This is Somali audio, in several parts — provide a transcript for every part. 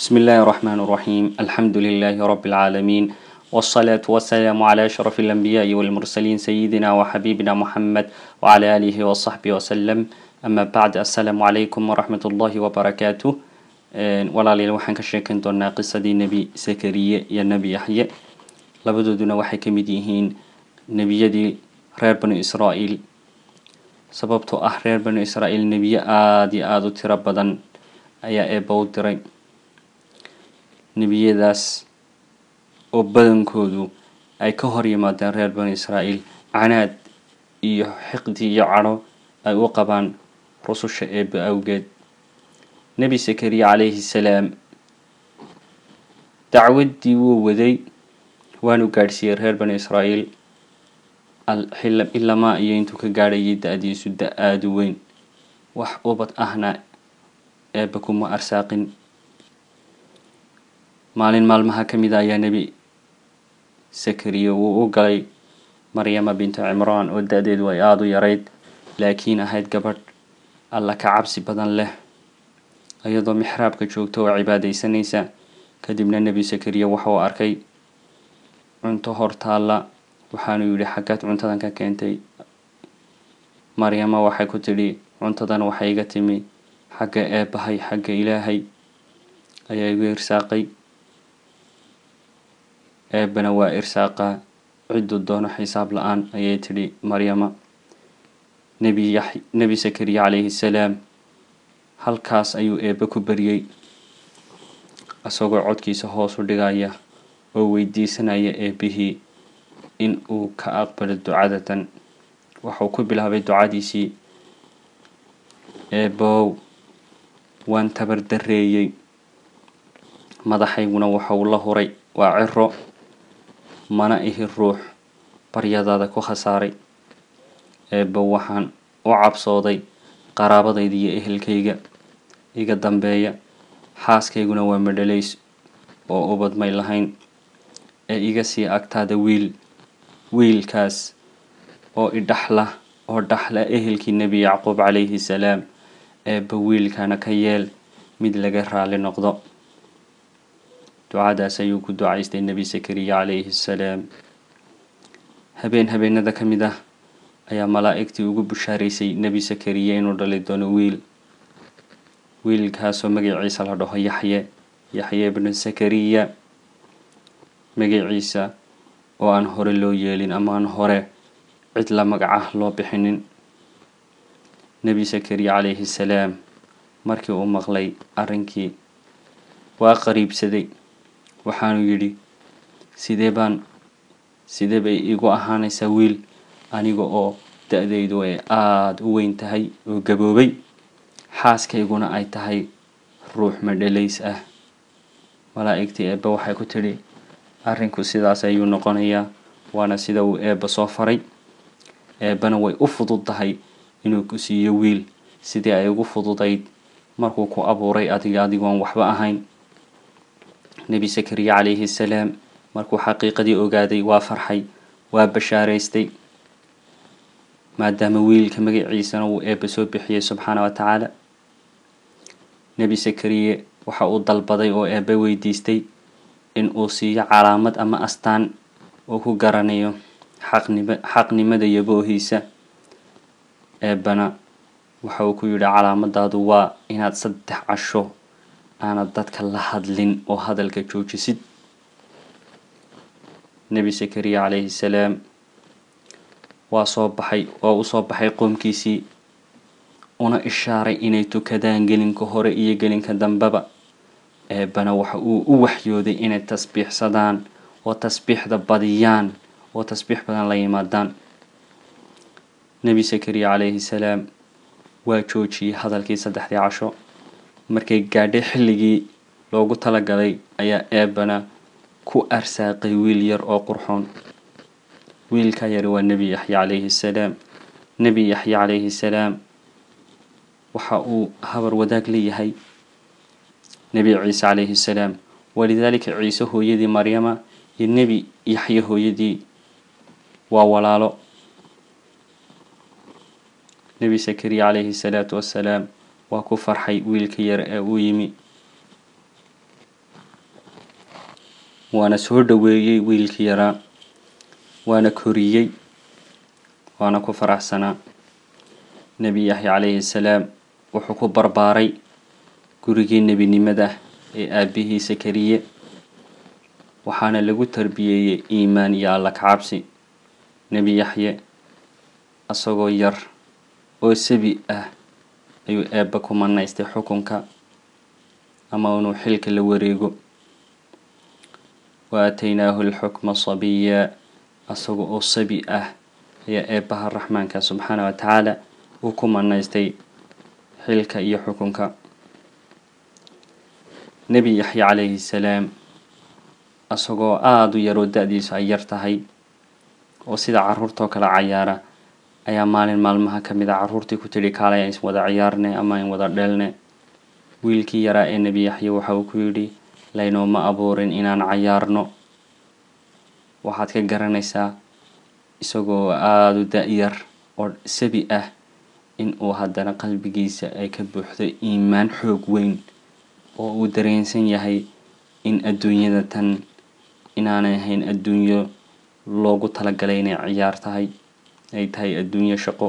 بسم الله الرحمن الرحيم الحمد لله رب العالمين والصلاة والسلام على أشرف الأنبياء والمرسلين سيدنا وحبيبنا محمد وعلى آله وصحبه وسلم أما بعد السلام عليكم ورحمة الله وبركاته walaalayaal waxaan ka sheekan doonaa qisadii nebi zakariye iyo nebi yaxye labadooduna waxay ka mid yihiin nebiyadii reer banu israa'iil sababtoo ah reer banu israa'iil nebiye aada iyo aada u tiro badan ayaa eebba u diray nebiyadaas oo badankoodu ay ka hor yimaadeen reer banu israa'iil canaad iyo xiqdi iyo cadho ay u qabaan rususha eebba awgeed nebi zakariya calayhi salaam dacwaddii wuu waday waanu gaadhsiiyey reer banu israa'iil ilamaa iyo intuu ka gaadhayay da-diisu da aada u weyn wax ubad ahna eebba kuma arsaaqin maalin maalmaha ka mid a ayaa nebi zakariya wuu u galay maryama bintu cimraan oo da-deedu ay aada u yarayd laakiin ahayd gabadh alla ka cabsi badan leh iyadoo mixraabka joogta oo cibaadeysanaysa kadibna nebi zakariya waxauu arkay cunto hortaalla waxaanu yidhi xaggaad cuntadan ka keentay maryama waxay ku tidhi cuntadan waxay iga timi xagga eebbahay xagga ilaahay ayaa igu irsaaqay eebbana waa irsaaqaa cidduu doono xisaab la-aan ayay tidhi maryama nebi yax nebi zakariya calayhi salaam halkaas ayuu eebbe ku baryey isagoo codkiisa hoos u dhigaya oo weydiisanaya eebbihii in uu ka aqbalo ducadatan waxuu ku bilaabay ducadiisii eebbow waan tabar dareeyey madaxayguna waxauu la huray waa ciro mana ihi ruux baryadaada ku khasaaray eebbow waxaan u cabsooday qaraabadayda iyo ehelkayga iga dambeeya xaaskayguna waa madhalays oo ubad may lahayn ee iga sii agtaada wiil wiilkaas oo idhaxla oo dhaxla ehelkii nebi yacquub calayhi salaam eebba wiilkana ka yeel mid laga raali noqdo ducadaas ayuu ku ducaystay nebi zakariya calayhi salaam habeen habeenada ka mid ah ayaa malaa'igtii ugu bushaaraysay nebi zakariya inuu dhali doono wiil wiilkaasoo magaciisa la dhaho yaxye yaxye ibnu zakariya magaciisa oo aan hore loo yeelin ama aan hore cid la magacah loo bixinin nebi zakariya calayhi salaam markii uu maqlay arrinkii waa qariibsaday waxaanu yidhi sidee baan sidee bay igu ahaanaysaa wiil aniga oo da-daydu ay aada u weyn tahay oo gaboobay xaaskayguna ay tahay ruux madhalays ah malaa'igtii eebba waxay ku tidhi arrinku sidaas ayuu noqonayaa waana sida uu eebba soo faray eebbana way u fudud tahay inuu ku siiyo wiil sidii ay ugu fududayd markuu ku abuuray adiga adigoon waxba ahayn nebi zakariya calayhi salaam markuu xaqiiqadii ogaaday waa farxay waa bashaaraystay maadaama wiilka magaciisana uu eebba soo bixiyey subxaana wa tacaala nebi zakariye waxa uu dalbaday oo eebbe weydiistay in uu siiyo calaamad ama astaan uu ku garanayo xaqnima xaqnimada yaboohiisa eebbana waxa uu ku yidhi calaamadaadu waa inaad saddex casho aanad dadka la hadlin oo hadalka joojisid nebi zakariya calayhi salaam waa soo baxay waa u soo baxay qoomkiisii una ishaaray inay tukadaan gelinka hore iyo gelinka dambeba eebbana waxa uu u waxyooday inay tasbiixsadaan oo tasbiixda badiyaan oo tasbiix badan la yimaadaan nebi zakariya calayhi salaam waa joojiyey hadalkii saddexdii casho markay gaadhay xilligii loogu talagalay ayaa eebbana ku arsaaqay wiil yar oo qurxoon wiilka yari waa nebi yaxya calayhi salaam nebi yaxya calayhi salaam waxa uu habar wadaag leeyahay nebi ciise calayhi salaam walidaalika ciise hooyadii maryama iyo nebi yaxye hooyadii waa walaalo nebi zakariya calayhi salaatu wassalaam waa ku farxay wiilka yar ee uu yimi waana soo dhoweeyey wiilkii yaraa waana koriyey waana ku faraxsanaa nebi yaxya calayhi salaam wuxuu ku barbaaray gurigii nebinimada ee aabihii sakariye waxaana lagu tarbiyeeyey iimaan iyo alla kacabsi nebi yaxye isagoo yar oo sabi ah ayuu eebba ku manaystay xukunka ama inuu xilka la wareego wa aataynaahu alxukma sabiya isagoo oo sabi ah ayaa eebbaha raxmaanka subxaana wa tacaala uu ku manaystay xilka iyo xukunka nebi yaxya calayhi salaam isagoo aada u yaroo da-diisu ay yar tahay oo sida caruurtoo kale cayaara ayaa maalin maalmaha ka mid a caruurtii ku tidhi kaalay ayn wada ciyaarne ama ayn wada dheelne wiilkii yaraa ee nebi yaxye waxa uu ku yidhi laynooma abuurin inaan cayaarno waxaad ka garanaysaa isagoo aada u da-yar oo sabi ah in uu haddana qalbigiisa ay ka buuxdo iimaan xoog weyn oo uu dareensan yahay in adduunyada tan inaanay ahayn adduunyo loogu talagalay inay ciyaar tahay ay tahay adduunyo shaqo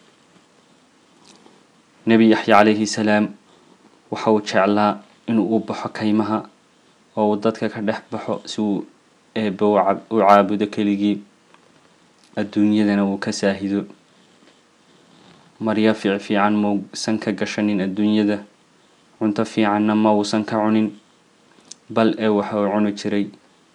nebi yaxya calayhi salaam waxa uu jeclaa inuu u baxo kaymaha oo uu dadka ka dhex baxo si uu eebba u caabudo keligii adduunyadana uu ka saahido maryo fiic fiican mausan ka gashanin adduunyada cunto fiicanna ma uusan ka cunin bal ee waxa uu cuni jiray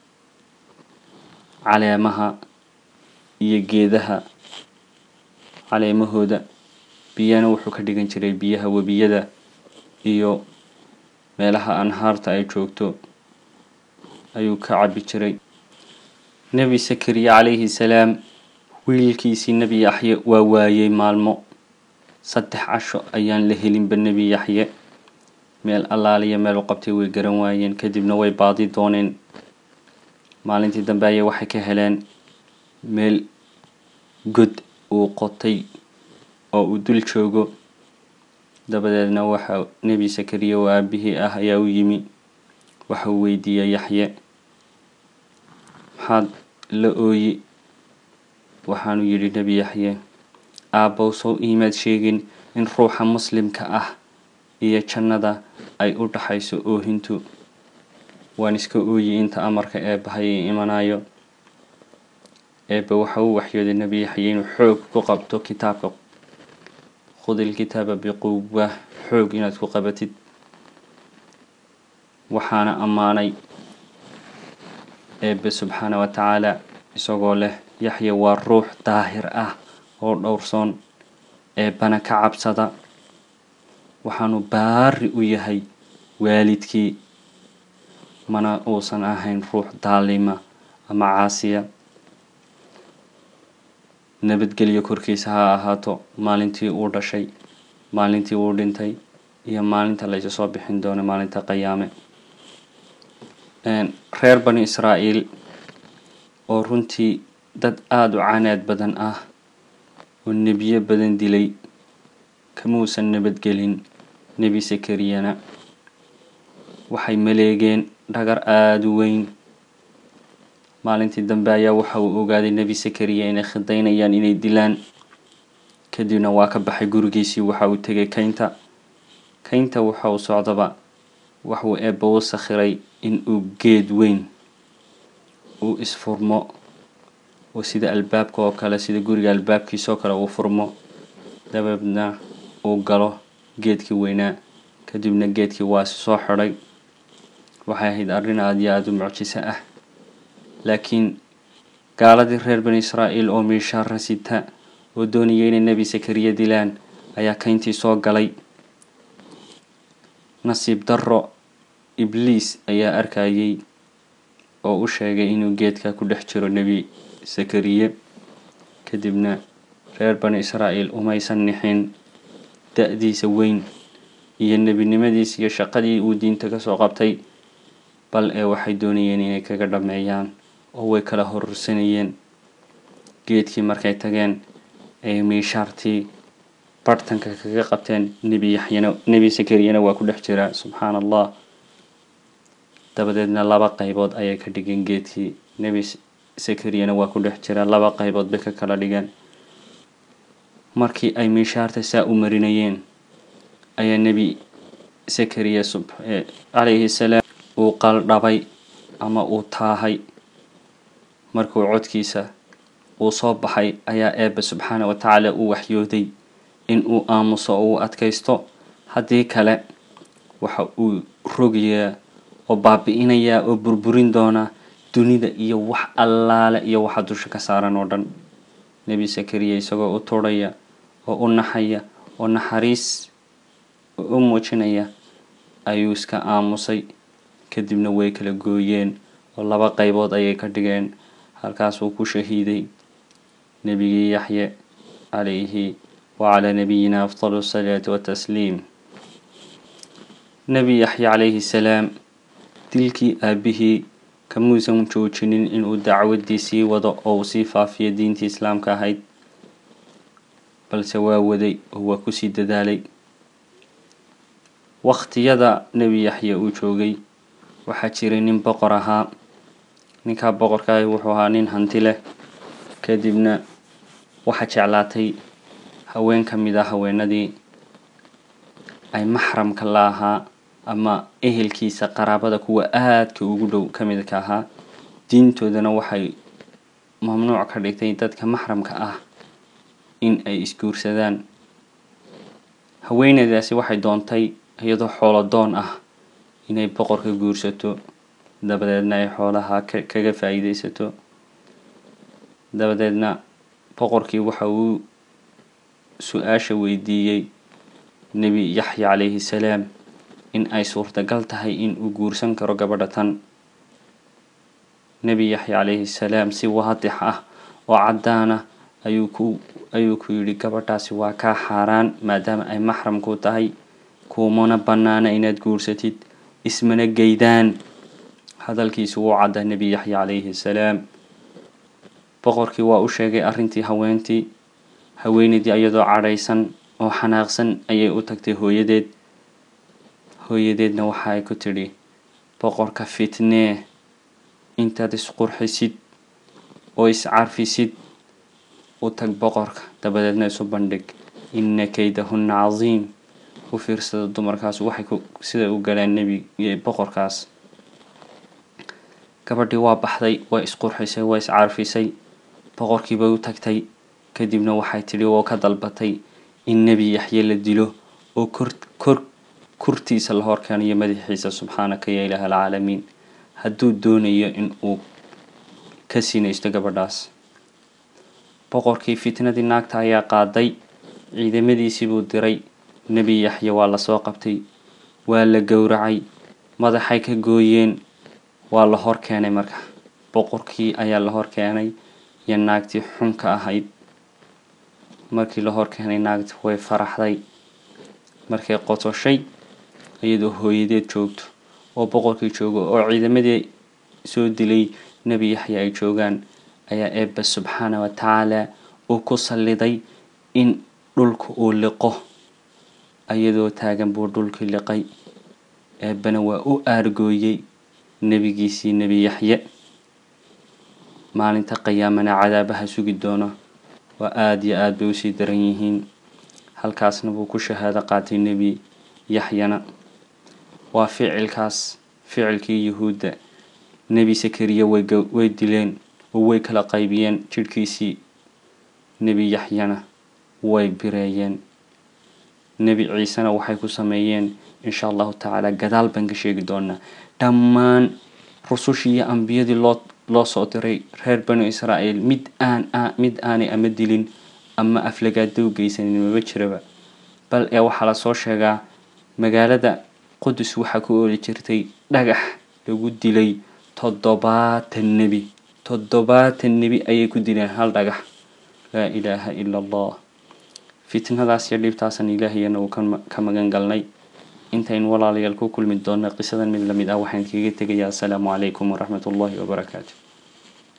caleemaha iyo geedaha caleemahooda biyana wuxuu ka dhigan jiray biyaha webiyada iyo meelaha anhaarta ay joogto ayuu ka cabi jiray nebi sakariya calayhi salaam wiilkiisii nebi yaxye waa waayey maalmo saddex casho ayaan la helinba nebi yaxye meel allaaliya meel u qabtay way garan waayeen kadibna way baadi dooneen maalintii dambe ayay waxay ka heleen meel god uu qotay oo uu dul joogo dabadeedna waxa nebi sakariya oo aabihii ah ayaa u yimi waxa uu weydiiyey yaxye maxaad la ooyi waxaanu yidhi nebi yaxye aabbow sow iimaad sheegin in ruuxa muslimka ah iyo jannada ay u dhaxayso oohintu waan iska ooyi inta amarka eebbahay i imanayo eebbe waxa uu waxyooday nebi yaxye inuu xoog ku qabto kitaabka khud ilkitaaba biquwa xoog inaad ku qabatid waxaana ammaanay eebbe subxaana wa tacaala isagoo leh yaxya waa ruux daahir ah oo dhowrsoon eebbana ka cabsada waxaanu baari u yahay waalidkii mana uusan ahayn ruux daalima ama caasiya nabadgelyo korkiisa ha ahaato maalintii uu dhashay maalintii uu dhintay iyo maalinta laysu soo bixin doono maalinta qayaame reer bani israa'iil oo runtii dad aada u canaad badan ah oo nebiyo badan dilay kamuusan nabadgelin nebi sakariyana waxay maleegeen dhagar aada u weyn maalintii dambe ayaa waxa uu ogaaday nebi sakariya inay khidaynayaan inay dilaan kadibna waa ka baxay gurigiisii waxa uu tegay kaynta kaynta waxa uu socdaba waxuu eebba u sakhiray in uu geed weyn uu isfurmo oo sida albaabka oo kale sida guriga albaabkiisa oo kale uu furmo dabeedna uu galo geedkii weynaa kadibna geedkii waa soo xidhay waxay ahayd arrin aada iyo aada u mucjiso ah laakiin gaaladii reer bani israa'iil oo miishaara sita oo doonaya inay nebi sakariya dilaan ayaa kayntii soo galay nasiib darro ibliis ayaa arkayay oo u sheegay inuu geedka ku dhex jiro nebi sakariye kadibna reer bani israa'iil umaysan nixin da-diisa weyn iyo nebinimadiisa iyo shaqadii uu diinta kasoo qabtay bal ee waxay doonayeen inay kaga dhameeyaan oo way kala horursanayeen geedkii markay tageen ay miishaartii bartanka kaga qabteen nebi yaxyana nebi sakariyana waa ku dhex jiraa subxaan allah dabadeedna laba qaybood ayay ka dhigeen geedkii nebi sakariyana waa ku dhex jira laba qaybood bay ka kala dhigeen markii ay miishaarta saa u marinayeen ayaa nebi sakariya calayhi salaam uu qaldhabay ama uu taahay markuu codkiisa uu soo baxay ayaa eebbe subxaana wa tacaala uu waxyooday in uu aamuso oo uu adkaysto haddii kale waxa uu rogayaa oo baabi-inayaa oo burburin doonaa dunida iyo wax allaale iyo waxa dusha ka saaran oo dhan nebi sakariya isagoo u turhaya oo u naxaya oo naxariis u muujinaya ayuu iska aamusay kadibna way kala gooyeen oo laba qaybood ayay ka dhigeen halkaasuu ku shahiiday nebigii yaxye calayhi wacalaa nabiyina afdalu asalaati watasliim nebi yaxye calayhi salaam dilkii aabihii kamuusan joojinin inuu dacwaddii sii wado oo uu sii faafiyo diintii islaamka ahayd balse waa waday oo waa kusii dadaalay waqtiyada nebi yaxye uu joogay waxaa jiray nin boqor ahaa ninkaa boqorkaahi wuxuu ahaa nin hanti leh kadibna waxaa jeclaatay haween ka mid a haweenadii ay maxramka la ahaa ama ehelkiisa qaraabada kuwa aadka ugu dhow ka mid ka ahaa diintoodana waxay mamnuuc ka dhigtay dadka maxramka ah in ay isguursadaan haweeneydaasi waxay doontay iyadoo xoolo doon ah inay boqorka guursato dabadeedna ay xoolaha kaga faa-iideysato dabadeedna boqorkii waxa uu su-aasha weydiiyey nebi yaxye calayhi salaam in ay suurtagal tahay in uu guursan karo gabadha tan nebi yaxye calayhi salaam si waadix ah oo caddaana ayuu ku ayuu ku yidhi gabadhaasi waa kaa xaaraan maadaama ay maxramku tahay kuumana bannaana inaad guursatid ismana geydaan hadalkiisu wuu caddaa nebi yaxye calayhi salaam boqorkii waa u sheegay arrintii haweentii haweeneydii iyadoo cadhaysan oo xanaaqsan ayay u tagtay hooyadeed hooyadeedna waxaay ku tidhi boqorka fitnee intaad isqurxisid oo iscarfisid u tag boqorka dabadeedna isu bandhig inna kaydahunna casiim u fiirsada dumarkaas waxay sida u galeen nebi boqorkaas gabadhii waa baxday waa isqurxisay waa iscarfisay boqorkiibay u tagtay kadibna waxay tidhi oo ka dalbatay in nebi yaxye la dilo oo kor kor kurtiisa la horkeeniyo madaxiisa subxaanaka ya ilaah alcaalamiin hadduu doonayo in uu ka sinaysto gabadhaas boqorkii fitnadii naagta ayaa qaaday ciidamadiisii buu diray nebi yaxye waa lasoo qabtay waa la gowracay madaxay ka gooyeen waa la hor keenay marka boqorkii ayaa la hor keenay iyo naagtii xunka ahayd markii la hor keenay naagti way faraxday markay qotoshay iyadoo hooyadeed joogto oo boqorkii joogo oo ciidamadii soo dilay nebi yaxya ay joogaan ayaa eebbe subxaana wa tacaala uu ku salliday in dhulka uu liqo iyadoo taagan buu dhulkii liqay eebbena waa u aargooyey nebigiisii nebi yaxye maalinta qiyaamana cadaabaha sugi doona waa aada iyo aada bay usii daran yihiin halkaasna buu ku shahaado qaatay nebi yaxyana waa ficilkaas ficilkii yuhuudda nebi sakariya way dileen oo way kala qaybiyeen jidhkiisii nebi yaxyana way bireeyeen nebi ciisena waxay ku sameeyeen insha allahu tacaala gadaal baan ka sheegi doonaa dhammaan rusushii iyo ambiyadii loo loo soo diray reer banu israa'iil mid aan mid aanay ama dilin ama aflagaada u geysanin maba jiraba bal ee waxaa lasoo sheegaa magaalada qudus waxaa ku ooli jirtay dhagax lagu dilay toddobaatan nebi toddobaatan nebi ayay ku dileen hal dhagax laa ilaaha ila allah fitnadaas iyo dhibtaasan ilaahiyana uu ka magan galnay intaynu walaalayaal ku kulmi doona qisadan mid lamid ah waxaan kaga tegayaa asalaamu calaykum waraxmat ullahi wabarakaatu